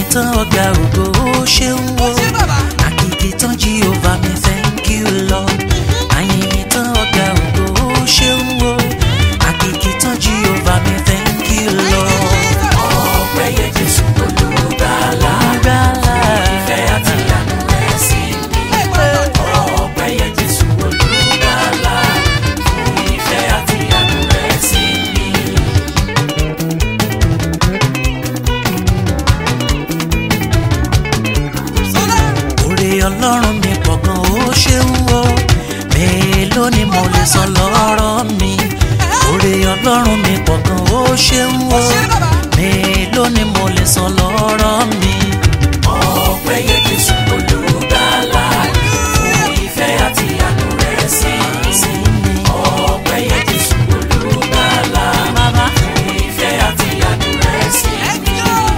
tán ọ̀gá ògo ó ṣeun o àkìkì tán Jehovah mi thank you Lord àyìn mi tán ọ̀gá ògo ó ṣeun o àkìkì tán Jehovah mi thank you Lord. ọpẹ́ yẹ Jésù olùgbàlà Gbàlà. ìfẹ́ àti àánú rẹ̀ sí mi. ọpẹ́ yẹ Jésù olùgbàlà fún ìfẹ́ àti àánú rẹ̀ sí mi. Oore ọlọ́run mi pọ̀ gan ó ṣeun o mélòó ni mo lè sọ lọ́rọ̀ mi Oore ọlọ́run mi pọ̀ gan ó ṣeun o mélòó ni mo lè sọ lọ́rọ̀ mi. ọpẹ́ yẹ Jésù olùgbàlà fún ìfẹ́ àti àánú rẹ̀ sí mi. ọpẹ́ yẹ Jésù olùgbàlà fún ìfẹ́ àti àánú rẹ̀ sí mi.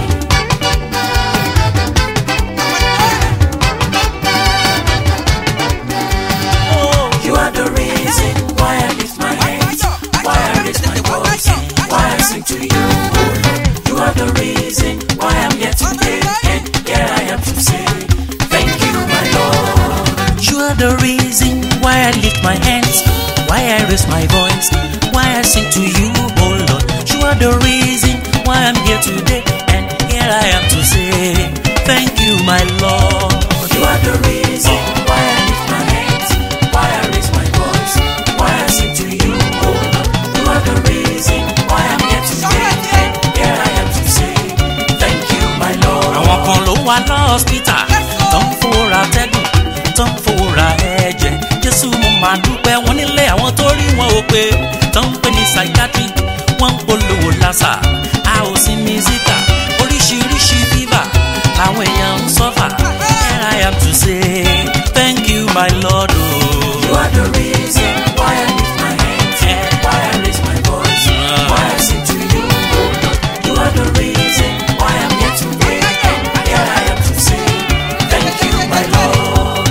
You are the reason why I lift my hands, why I raise my voice, why I sing to you. oh Lord. You are the reason why I'm here today, and here I am to say, thank you, my Lord. You are the reason why I lift my hands, why I raise my voice, why I sing to you, oh Lord. You are the reason why I'm here today, and here I am to say, thank you, my Lord. You are the reason why I lift my hands, why I raise my voice, why I sing to you, oh Lord. You are the reason why I'm here today, and here I am to say, thank you, my Lord. àwọn kan ló wà lọ́ọ̀sìpítà tó ń fòrà tẹ́gùn tó ń fòrà ẹ̀jẹ̀ jésù mo máa dúpẹ́ wọn nílé àwọn tó rí wọn ò pé tó ń pè ní psychiatry wọ́n ń polówó lásà a ò sí ní zika oríṣiríṣi fífà làwọn èèyàn ń sọ́fà here I am to say thank you my lord o. You are the reason why I lift my hands, why I raise my voice, why I sing to you, oh Lord. You are the reason why I'm here today, and here I am to say, thank you, my Lord.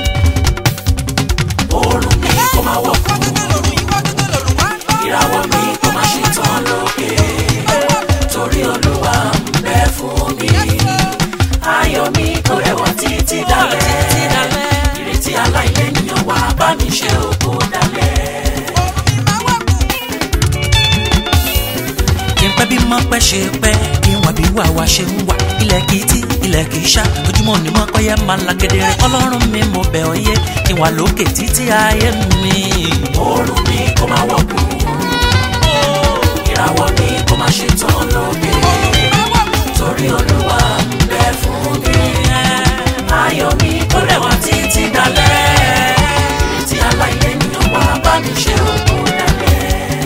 Oorun mi kò máa wọ̀ kú, ìràwọ̀ mi kò máa ṣe tán lókè, torí Olúwa ń bẹ fún mi. Ayọ̀ mi kò rẹwà títí dalẹ̀, ìrètí aláìlẹ́yìn wá bá mi ṣe òkú dalẹ̀. kí n pẹ́ bí mọ́ pẹ́ ṣe pẹ́ kí wọ́n bí wà wá ṣe ń wà ilẹ̀ kì í tí ilẹ̀ kì í ṣá ojúmọ́ ní mọ́ pẹ́yẹ máa la kedere ọlọ́run mi mo bẹ̀ ọ́ yé kí wà lókè títí ayé mi. Oorun mi kò máa wọ̀ kú, ìràwọ̀ mi kò máa ṣe tán lókè, torí Olúwa ń bẹ fún mi. Ayọ̀ mi kò rẹwà títí dalẹ̀, ìrètí aláìlẹ́yìn wá bá mi ṣe òkú dalẹ̀.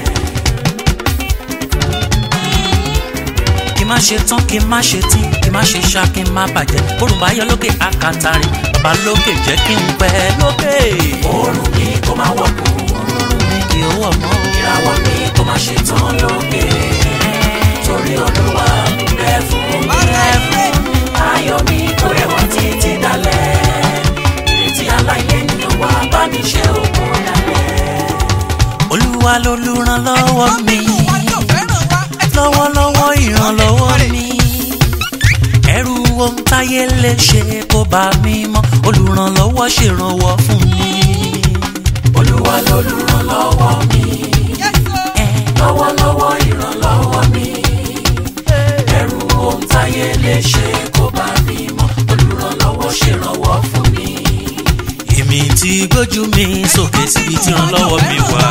kí n má ṣe tán kí n má ṣe tí kí n má ṣe ṣá kí n má bàjẹ́ orun bá yọ lókè àkàtàrí bàbá lókè jẹ́ kí n pẹ́ lókè. Oorun mi kò máa wọ̀ kú, mi kì í wọ̀ mọ́ o. ìràwọ̀ mi kò máa ṣe tán lókè, torí Olúwa ń bẹ fún mi. Ayọ̀ mi kò rẹwà títí dalẹ̀, ìrètí aláìlẹ́yìn wá bá mi ṣe òkú dalẹ̀. olúwa lolùrànlọ́wọ́ mi lọ́wọ́lọ́wọ́ ìrànlọ́wọ́ mi ẹrù ohun táyé lè ṣe kó bá mi mọ́ olùrànlọ́wọ́ ṣèrànwọ́ fún mi. Olúwa lolùrànlọ́wọ́ mi, lọ́wọ́lọ́wọ́ ìrànlọ́wọ́ mi. Ẹrù ohun táyé lè ṣe kó bá mi mọ́, olùrànlọ́wọ́ ṣèrànwọ́ fún mi. èmi ti gbójú mi sókè síbi tí ìrànlọ́wọ́ mi wà.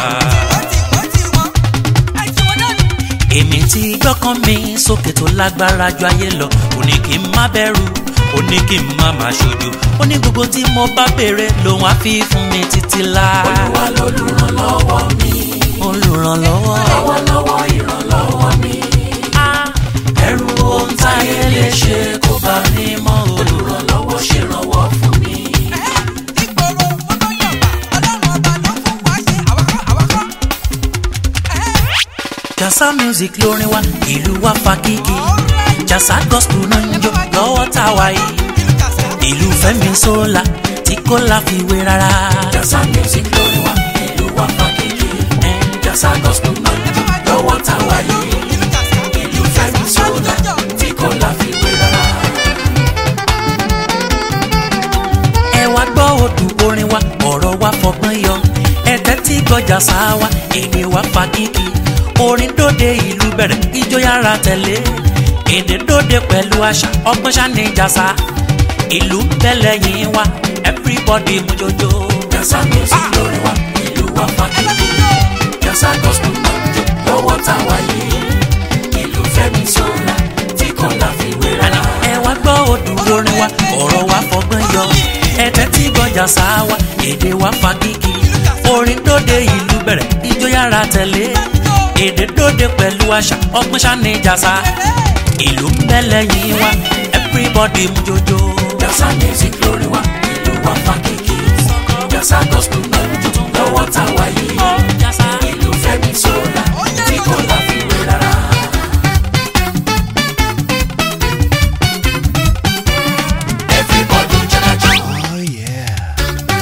èmi ti gbọ́kàn mi sókè tó lágbára ju ayé lọ ó ní kí n má bẹ̀rù ó ní kí n má má ṣojo ó ní gbogbo tí mo bá béèrè lòun á fi fún mi títí láà. Olúwa lolùrànlọ́wọ́ mi, olùrànlọ́wọ́. lọ́wọ́lọ́wọ́ ìrànlọ́wọ́ mi. Ah, Ẹrù ohun táyé lè ṣe kó bá mi mọ́, olùrànlọ́wọ́ ṣèrànwọ́ fún mi. jasa music lórin wa ìlú wa fa kíkì jasa gospel náà ń jó lọ́wọ́ tá a wà yìí ìlú fẹ́mi sólà tí kò láfiwé rárá. Jasa music lórí wa, ìlú wa fàkìkì. Jasa gospel náà lọ́wọ́ táwa yìí. Ìlú Fẹ́mi Ṣọlá tí kò láfiwé rárá. gbọ́jà sáwá èdè wa fa kíkì orin dóde ìlú bẹ̀rẹ̀ ijó yára tẹ̀lé èdè dóde pẹ̀lú àṣà ọgbọ́n ṣáni jàsá ìlú bẹ́lẹ̀ yìí wá everybody mú jojo. Jasa music lórí wa, ìlú wa fa kíkì. Jasa gospel náà jó lọ́wọ́ táwa yìí. Ìlú Fẹ́mi Ṣọlá tí kò láfiwé rárá. ẹ wá gbọ́ odù orin wa ọ̀rọ̀ wa fọgbọ́n yọ ẹ̀tẹ́ tí gbọ́jà sáwá èdè wa fa kíkì orin dóde ìlú bẹ̀rẹ̀ ijó yára tẹ̀lé èdè dóde pẹ̀lú àṣà ọgbọ́n ṣáni jàsá ìlú bẹ́lẹ̀ yìí wá everybody mú jojo. Jasa music lórí wa, ìlú wa fa kíkì. Jasa gospel náà jó lọ́wọ́ táwa yìí. Ìlú Fẹ́mi Ṣọlá tí kò láfiwé rárá. Everybody jagajo. Oh yeah.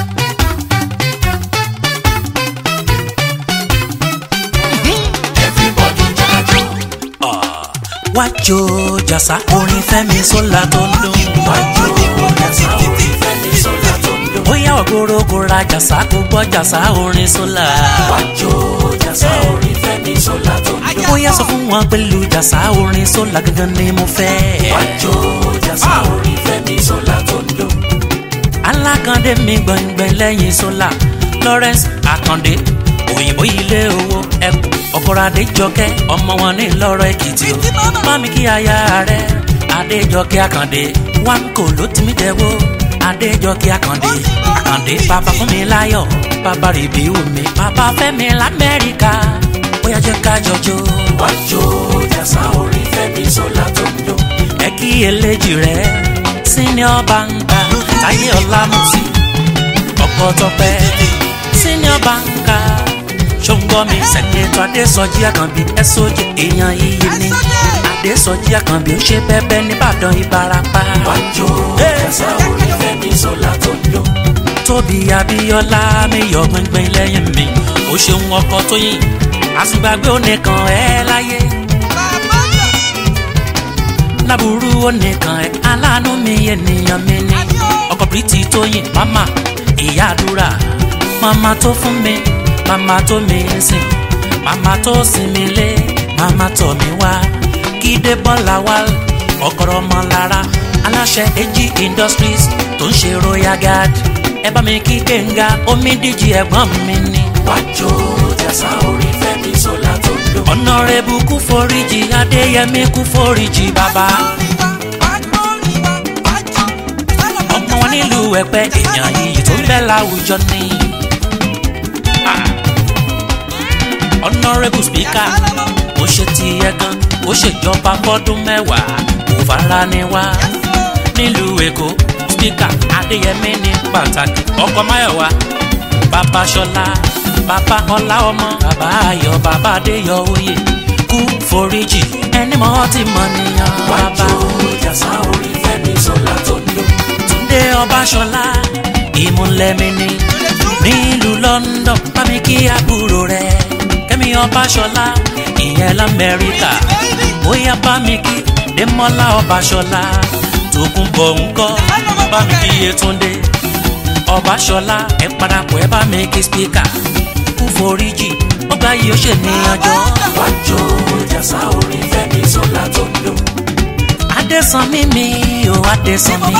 Everybody jagajo. wájú jàsá orin fẹ́mi sólà tó ń dún. Wájú Jasa orin Fẹ́mi Ṣọlá tó ń dún. bóyá ògoro kò ra jàsá kò gbọ́ jàsá orin sólà. Wájú Jasa orin Fẹ́mi Ṣọlá tó ń dún. bóyá sọ fún wọn pẹ̀lú jàsá orin sólà gangan ni mo fẹ́. Wájú Jasa orin Fẹ́mi Ṣọlá tó ń dún. alákàndé mi gbọ̀ngbọ̀n lẹ́yìn sólà Lawrence Àkàndé òyìnbó ilé owó ẹkùn ọkọ̀rọ̀ adéjọkẹ́ ọmọ wọn ní lọ́rọ̀ èkìtì o mami kí aya rẹ adéjọkẹ́ àkàndé wáńkò ló ti mí dẹ́wọ́ adéjọkẹ́ àkàndé àkàndé bàbá fún mi láyọ̀ bàbá rìbí omi bàbá fẹ́mi lamẹ́ríkà bóyá jẹ́ ká jọjọ́ Wájú Jasa orin Fẹ́mi Ṣọlá tó ń dún. ẹ kí eléjì rẹ senior banker táyé ọlámùsí ọkọ tọpẹ senior banker ṣóńgọmi sẹkẹtọ adésọjí àkànbí ẹsọjì èèyàn iyì ni adésọjí àkànbí ó ṣe bẹbẹ nìbàdàn ìbarapá Wájú Jasa orin Fẹ́mi Ṣọlá tó ń dún. tóbi abíọ́lá miyọ gbẹngbẹng lẹ́yìn mi ó ṣeun ọkọ tóyìn àsùngbàgbé onìkan ẹ láyé láburú onìkan ẹ aláàánú mi ènìyàn mi ni ọkọ pírítì tóyìn mama ìyá àdúrà mama tó fún mi mama tó mi ń sìn mama tó sinmi lé mama tọ̀ mí wá kídé bọ́lá wá ọkọ̀rọ̀ ọmọ lára aláṣẹ AG industries tó ń ṣe royal guard ẹ bá mi kí gbẹ̀ngà omi díjì ẹ̀gbọ́n mi ni Wájú Jasa orin Fẹ́mi Ṣọlá tó ń dún. ọ̀nàrẹ́bù kú foríjì adéyẹmí kú foríjì bàbá ọmọ wọn nílùú ẹ̀pẹ́ èèyàn yìí tó ń bẹ láwùjọ ni. ọ̀nàrẹ́bù spíkà ó ṣe tiẹ̀ gan ó ṣèjọba fọ́dún mẹ́wàá kò fara ni wá nílùú èkó spíkà adéyẹmí ní pàtàkì ọkọ máyọ̀wá bàbá ṣọlá bàbá ọlá ọmọ bàbá ayọ̀ bàbá adéyọ oyè kú foríjì ẹni mọ́ ti mọ̀ nìyàn bàbá Wájú Jasa orin Fẹ́mi Ṣọlá tó ń dún. túndé ọbaṣọlá ìmúlẹ̀mí ni nílùú london bámi kí àbúrò rẹ kẹ́mi ọbaṣọlá ìyẹn lamẹ́ríkà bóyá bámi kí dẹ́mọ́lá ọbaṣọlá tókùn bọ̀ ńkọ́ bámi kí yétúndé ọbaṣọlá ẹ parapọ̀ ẹ bámi kí spíkà kú foríjì ó gbá yìí ó ṣe níyànjọ́ Wájú Jasa orin Fẹ́mi Ṣọlá tó ń dún. adésànmí mi ò adésànmí.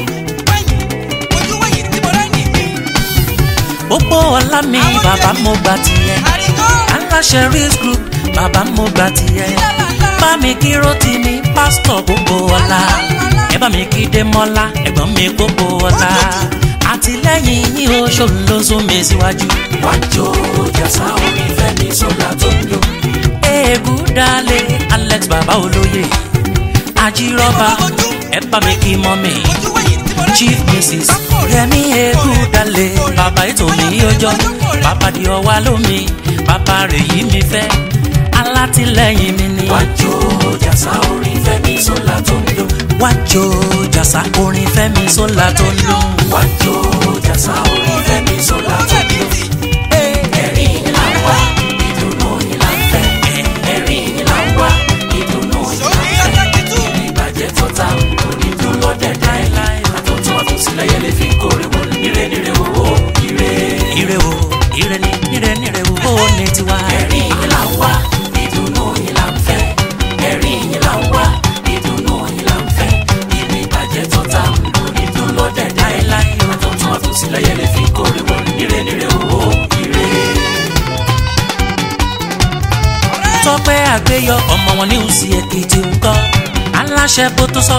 gbogbo ọlá mi bàbá mo gbà tiẹ̀ aláṣẹ risk group bàbá mo gbà tiẹ̀ bá mi kí rotí mi pásítọ̀ gbogbo ọlá ẹ bá mi kí démọ́lá ẹ̀gbọ́n mi gbogbo ọlá àtìlẹ́yìn yín ó ṣòun ló sún mi síwájú. Wájú Jasa orin Fẹ́mi Ṣọlá tó ń dún. eégún dalé alex bàbá olóye ajírọ́bà ẹ bá mi kí mọ́ mi chief mrs yẹmi eégún dalé bàbá ètò mi ọjọ́ bàbá di ọwá lómi bàbá rẹ̀ yí mi fẹ́ alátìlẹ́yìn mi ni. Wájú Jasa orin Fẹ́mi Ṣọlá tó ń dún. wájú jàsá orin fẹ́mi sólà tó ń dún. Wájú Jasa orin Fẹ́mi Ṣọlá tó ń dún. Ẹ̀rín ni là ń wá, ìdùnnú ni là ń fẹ́. Ẹ̀rín ni là ń wá, ìdùnnú ni là ń fẹ́. Ìbàjẹ́ tó ta onídùn lọ́dẹ̀dẹ̀. Àtọ̀tún àtọ̀sílẹ̀ yẹn lè fi kórè wọlé. Ire nire owó, ire. ire o ire ni ire nire o adéyọ ọmọ wọn ní òsì èkìtì ńkọ́ aláṣẹ bótósọ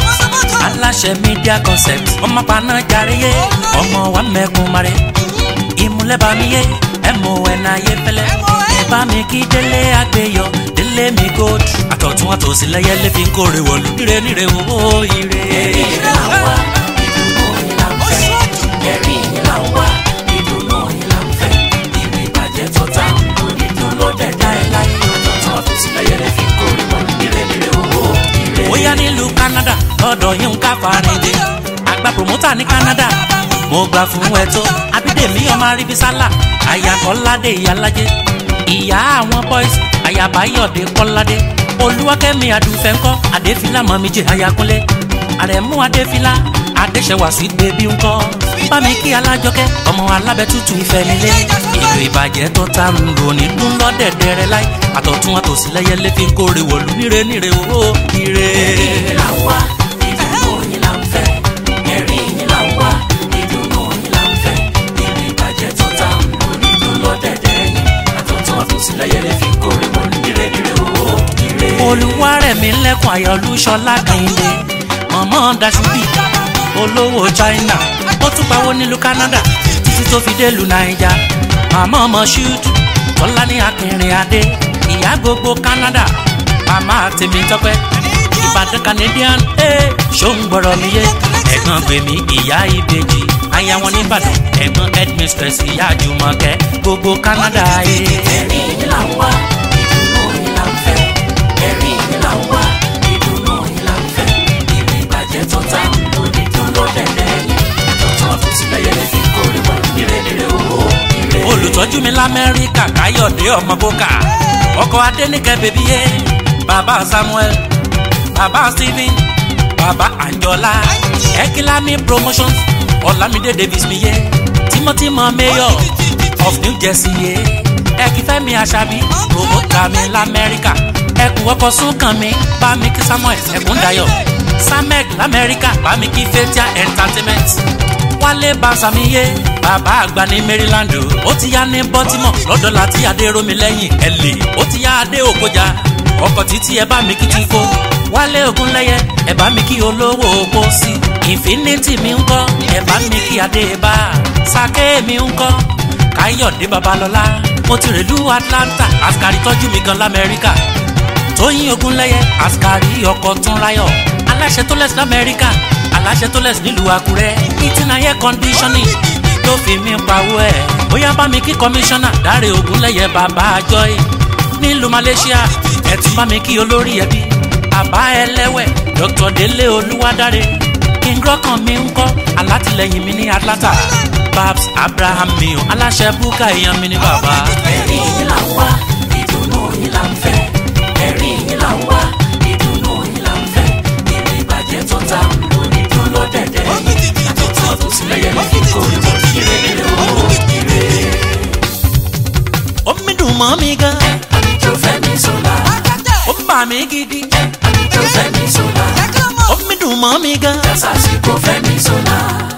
aláṣẹ media concept ọmọ paná jàre ọmọ wa mẹkun mare ìmúlẹ̀bàmíyé mon ayé fẹlẹ ẹ bá mi kí délé àgbéyọ délé mi gold àtọ̀tún àtòsí lẹ́yẹ lè fi ń kórè wọ̀lú ire níre owó ire. ẹ̀rí yín là ń wá ìdùnnú yín là ń fẹ́ ẹ̀rí yín là ń wá ìdùnnú yín là ń fẹ́ ìlú ìbàjẹ́ tó ta onídùn ló dẹ̀dá ẹ̀ láyé ọ̀tọ̀ọ̀tọ̀ àfòsílẹ̀yẹ lè fi kórè wọ̀lú ire níre owó ire. bóyá nílùú canada lọ́dọ̀ yín ń ká farinde àgbà promoter ní canada mo gbà fún ẹ tó abídèmí ọmọ aríbísálà àyàkọ́ládé ìyálájé ìyá àwọn boys àyàbáyọ̀dé kọ́ládé olúwakẹ́mi adùnfẹ́ ńkọ́ adéfìlà mọ̀míjì àyàkúnlé àrẹ̀mú adéfìlà adéṣẹwà sí bèbí ńkọ́ bámi kí alájọkẹ́ ọmọ alábẹ́tutù ìfẹ́ nílé ìlú ìbàjẹ́ tó ta ń lò ní dún lọ́dẹ̀dẹ̀rẹ̀ láì àtọ̀tún àtòsí lẹ́yẹ lé fi ń kórè wọ̀lú níre níre owó ire. ẹ̀rí yín là ń wá ìdùnnú yín là ń fẹ́ ẹ̀rí yín là ń wá ìdùnnú yín là ń fẹ́ ìlú ìbàjẹ́ tó ta onídùn ló dẹ̀dẹ̀ yín àtọ̀ọ̀tọ̀ àfòsílẹ̀yẹ lè fi kórè wọ̀lú ire níre owó ire. olùwárẹ̀mí lẹ́kùn ayọ̀lúṣọlá kẹ́hìndé mọ̀mọ́ dasubi olówó china ó tún pawó nílùú canada títí tó fi délùú naija màmá ọmọ ṣúùtù tọ́lá ní akẹrin adé ìyá gbogbo canada màmá tèmi tọpẹ́ ìbàdàn canadian ee ṣó ń gbọ́rọ̀ mi yé ẹ̀gbọ́n gbèmí ìyá ìbejì aya wọn nìbàdàn ẹ̀gbọ́n headmistress ìyá jùmọ̀kẹ́ gbogbo canada ee. ẹ̀rí yín là ń wá ìdùnnú yín là ń fẹ́ ẹ̀rí yín là ń wá ìdùnnú yín là ń fẹ́ ìlú ìbàjẹ́ tó ta onídùn ló dẹ̀dẹ̀ yín àtọ̀tọ̀ àfòsílẹ̀yẹ lè fi kórè wọ̀lú ire níre owó ire. olùtọ́jú mi lamẹ́ríkà káyọ̀dé ọmọ bókà ọkọ̀ adẹ́nìkẹ́ bèbí yé bàbá samuel bàbá stephen bàbá anjola ekilami promotions ọ̀làmídé davis mi yé tímọ́tímọ́ mayor of new jersey yé ẹkífẹ́mi aṣábí promoter mi lamẹ́ríkà ẹkùn ọkọ̀ súnkàn mi bámi kí samuel ẹkúndayọ̀ samek lamẹ́ríkà bámi kí fatia entertainment wálé basamiye bàbá àgbà ní maryland o. ó ti yá ní baltimore lọ́dọ̀ láti adéròmi lẹ́yìn ẹ̀lẹ́ ó ti yá adé òkọjà ọkọ̀ títí ẹ bá mi kí tí kó wálé ogunlẹ́yẹ ẹ bá mi kí olówó opó sí infinity mi ń kọ́ ẹ bá mi kí adé bá sake mi ń kọ́ káyọ̀dé babalọ́lá mo ti rèlú atlanta àfikàrí tọ́jú mi gan lamẹ́ríkà tóyìn ogunlẹ́yẹ àfikàrí ọkọ̀ tún ráyọ̀ aláṣẹ tó lẹ́sìn lamẹ́ríkà aláṣẹ tó lẹ́sìn nílùú àkúrẹ́ ìtìnà air conditioning ló fi mí pawó ẹ̀ bóyá bá mi kí kọmíṣánná dáre ogunlẹ́yẹ bàbá joy nílùú malaysia ẹ̀ tún bá mi kí olórí ẹbí bàbá ẹlẹ́wẹ̀ dr délé olúwadáre kíngrọ́kàn mi ń kọ́ alátìlẹyìn mi ní atlanta babs abraham mi ò aláṣẹ búkà èèyàn mi ní bàbá. ẹ̀rí yín là ń wá ìdùnnú yín là ń fẹ́ ẹ̀rí yín là ń wá ìdùnnú yín là ń fẹ́ ìlú ìbàjẹ́ tó ta onídùn ló dẹ̀dẹ̀ yín àtọ̀tọ̀ àfòsílẹ̀yẹ lè fi kórè wọ̀lú ire níre owó ire. omi dùn mọ́ mi gan àlejò fẹ́mi sọ́la ó bà mí gidi àlejò fẹ́mi sọ́la omi dùn mọ́ mi gan. dasásìkò fẹ́mi sọ́la.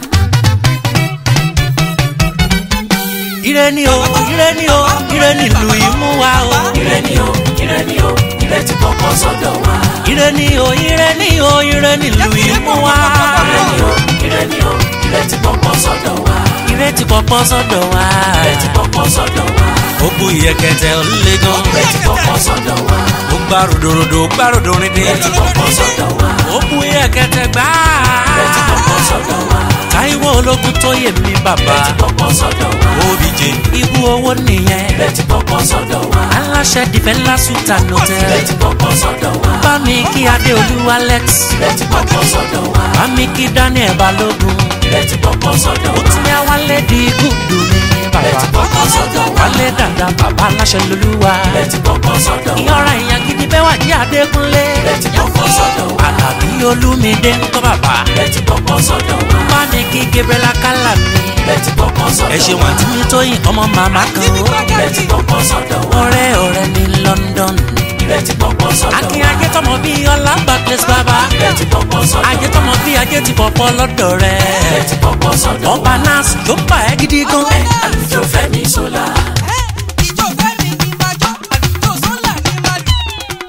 ire ni o ire ni o ire ni ìlú imú wa o. ire ni o ire ni o ire ti kọ́kọ́ sọ́dọ̀ wa. ire ni o ire ni o ire ni ìlú imú wa. ire ni o ire ni o ire ti kọ́kọ́ sọ́dọ̀ wa. ire ti pọpọ sọ́dọ̀ wa. ire ti kọ́kọ́ sọ́dọ̀ wa. ó bu ìyẹ̀kẹ̀tẹ̀ ó lé gan. ire ti kọ́kọ́ sọ́dọ̀ wa. ó gbá ròdòròdò ó gbá ròdòrìndé. ire ti kọ́kọ́ sọ́dọ̀ wa. ó bu ìyẹ̀kẹ̀tẹ̀ gbá. ire ti kọ́kọ́ sọ́dọ̀ wa. táíwò ológun tó yẹ mí bàbá. ire ti kọ́kọ́ sọ́dọ̀ wa. obìje ibú owó nìyẹn. ire ti kọ́kọ́ sọ́dọ̀ wa. aláṣẹ dìfẹ́ńlá sùtà ire nọ́tẹ̀. ti kọ́kọ́ sọ́dọ̀ wa. bá mi kí adéolú alex. ire ti kọ́kọ́ sọ́dọ̀ wa. bá mi kí daniel balógun. ire ti kọ́kọ́ sọ́dọ̀ ó wa. ti yá wálé di gúdù mi ire ti bàbá. kọ́kọ́ sọ́dọ̀ wa. wálé dàda bàbá aláṣẹ lolúwa. ire ti kọ́kọ́ sọ́dọ̀ wa. ìyọra èèyàn gidi bẹ́ẹ̀ wà ní adékúnlé. ire ti kọ́kọ́ sọ́dọ̀ wa. àlàbí olúmídé ń kọ́ bàbá. ire ti kọ́kọ́ sọ́dọ̀ wa. bá mi kí gabriel akálà mi. ire ti kọ́kọ́ sọ́dọ̀ wa. ẹ ṣe wọn tí mi tó yin ọmọ màmá kan o. ire ti kọ́kọ́ sọ́dọ̀ wa. ọ̀rẹ́ ọ̀rẹ́ ní london. ire ti kọ́kọ́ sọ́dọ̀ akin wa. ajé tọmọ bíi ọlá barclays bàbá. ire ti kọ́kọ́ sọ́dọ̀ ajé wa. tọmọ bíi ajé ti pọ̀pọ̀ lọ́dọ̀ ire rẹ̀. ti kọ́kọ́ sọ́dọ̀ wa. ọba nas ló bá ẹ gidi gan. àlùjọ fẹ́mi sọ́la.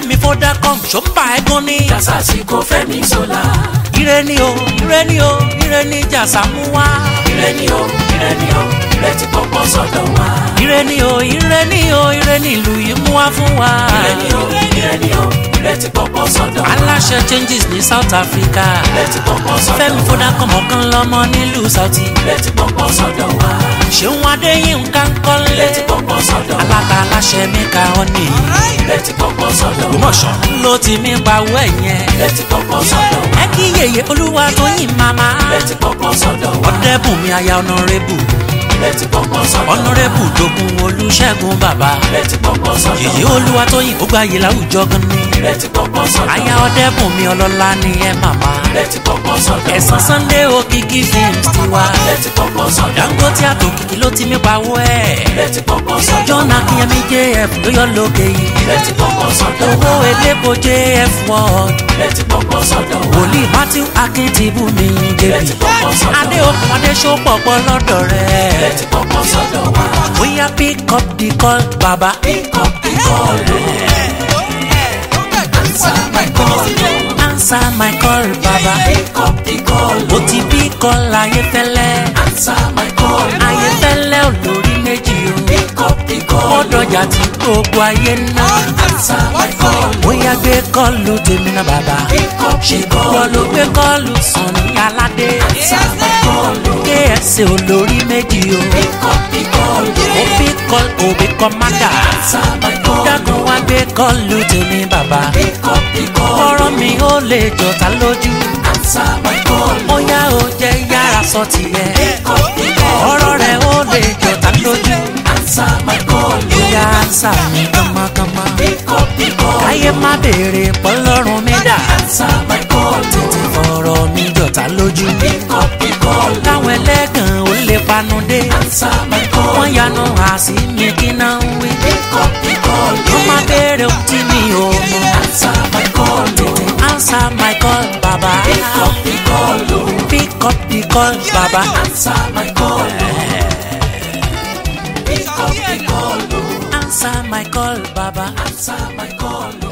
fẹ́mi fọdákọ́m ṣọ́pà ẹ̀gán ní. Jàsàsìkò Fẹ́mi Ṣọlá. ire ni o ire ni o ire ni jàsà mú wá. Ire ni o, ire ni o, ire ti pọ̀pọ̀ sọ́dọ̀ wa. ire ni o ire ni o ire ni ìlú yìí mú wá fún wa. Ire ni o, ire ni o, ire ti pọ̀pọ̀ sọ́dọ̀ wa. aláṣẹ changes ní south africa. Ire ti pọ̀pọ̀ sọ́dọ̀ wa. fẹ́mi fọdákọ́m ọ̀kan lọ́mọ nílùú sauti. Ire ti pọ̀pọ̀ sọ́dọ̀ wa. ṣéun adéyínká ń kọ́lé. Ire ti pọ̀pọ̀ sọ́dọ̀ wa. alága aláṣẹ mi ka ọ́ ní. Ire ti pọ̀pọ̀ sọ́dọ̀ wa. ògbómọ̀ṣọ́ ló ti mí pawọ́ ẹ̀yẹn. Ire ti pọ̀pọ̀ sọ́dọ̀ wa. ẹ kí yèyé olúwa tó yìn màmá. Ire ti pọ̀pọ̀ sọ́dọ̀ wa. ọ̀dẹ́bùnmi aya ọ̀nàrẹ́bù. Ire ti pọ̀pọ̀ sọ́dọ̀ wa. ọ̀nàrẹ́bù dogun olùṣègùn bàbá. Ire ti pọ̀pọ̀ sọ́dọ̀ wa. yèyé olúwa tó yìn ó gbàyè láwùjọ gan ni. Ire ti pọ̀pọ̀ sọ́dọ̀ wa. aya ọ̀dẹ́bùnmi ọlọ́lá ni ẹ màmá. Ire ti pọ̀pọ̀ sọ́dọ̀ wa. ẹ̀sán sunday òkìkí films ti wá. Ire ti pọ̀pọ̀ sọ́dọ̀ wa. dangote àtòkìkí ló ti mí pawọ́ ẹ̀. Ire ti pọ̀pọ̀ sọ́dọ̀ wa. john akínyẹmí jf ló yọ lókè yìí. Ire ti pọ̀pọ̀ sọ́dọ̀ wa. owó elépo jf world. Ire ti pọ̀pọ̀ sọ́dọ̀ wa. wòlíì matthew akíntíbù mi jẹbi adé okùn adé sọpọpọ lọ́dọ̀ Ire rẹ̀ ti pọ̀pọ̀ sọ́dọ̀ wa. bóyá pick up the call baba. Pick up the call, answer my call, answer my call baba. pick up the call, mo ti bí call ayéfẹ́lẹ́ answer my call, ayéfẹ́lẹ́ olórí méjì o. pick up the call, mọ́dọ̀jà tí gbogbo ayé ná. answer my call, bóyá gbé kọ́ọ̀lù tèmi náà bàbá. pick up the wọ́n call, ló gbé kọ́ọ̀lù sàn ní aládé. answer my call, kfc olórí méjì o. pick up the call, ó fi call òbí kọ́mádà. answer my call, dákun wá gbé kọ́ọ̀lù tèmi bàbá. pick up the call, ọ̀rọ̀ mi ó lè jọ̀ta lójú. answer my call, ó yá ó jẹ́ yára sọ tiẹ̀. pick up the call, ọ̀rọ̀ rẹ̀ ó lè jọ̀ta lójú. answer my call, ó yá ánsà mi kánmọ́kánmọ́. pick up the call, káyé má béèrè pọ́lọ́run mi dà. answer my call, tètè fọ̀rọ̀ mi jọ̀ta lójú. pick up the call, táwọn ẹlẹ́gàn ó lè panu dé. answer my call, wọ́n yanu àsì mi kí náà ń wí. pick up the call, ó má béèrè ohun tí mi ò mọ̀. answer my call, answer my call baba. pick up the call, pick up the call baba. answer my call, pick up the call, answer my call baba. answer my call.